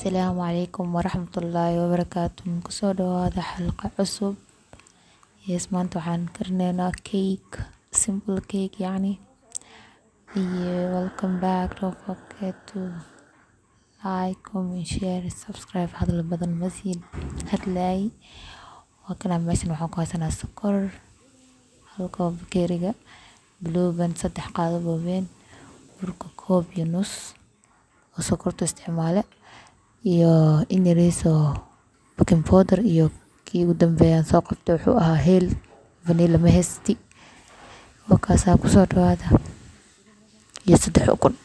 asalaamu calaykum waraxmatullaahi wabarakaatu kusoo dhawaada xalqa cusub yes maanta waxaan karinaynaa cake simple cake yacni iyo welcome back don't forget to like comment share subscribe hadal badan masiin hadlaay waa kana meeshan waxaan ku haysanaa sokor halka bakeeriga blueban saddex qaado waaweyn burka koob iyo nus oo sokorta isticmaale iyo in yariis oo baking powder iyo kii ugu dambeeyaan soo qabtay wuxuu ahaa heel vanilla mahesti wakaasaa kusoo dhawaada iyo saddex ukun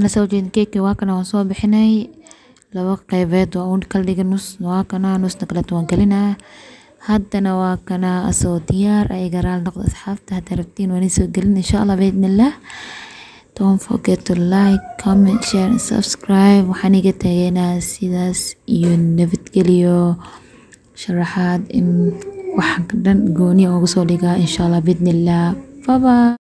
kana soo jeedin keeki waa kana waan soo bixinay laba qeybeed waa uun kala dhiga nus waa kana nusna kaleeto waan gelinaa haddana waa kana asoo diyaar ay garaal noqdo asxaabta hadda rabtiin waan isoo gelin insha allah biidnillah don't forget to like comment share and subscribe waxaan iga tageynaa sidaas iyo nabadgelyo sharaxaad in wax dhan gooni uga soo dhigaa insha allah biidnillah bye bye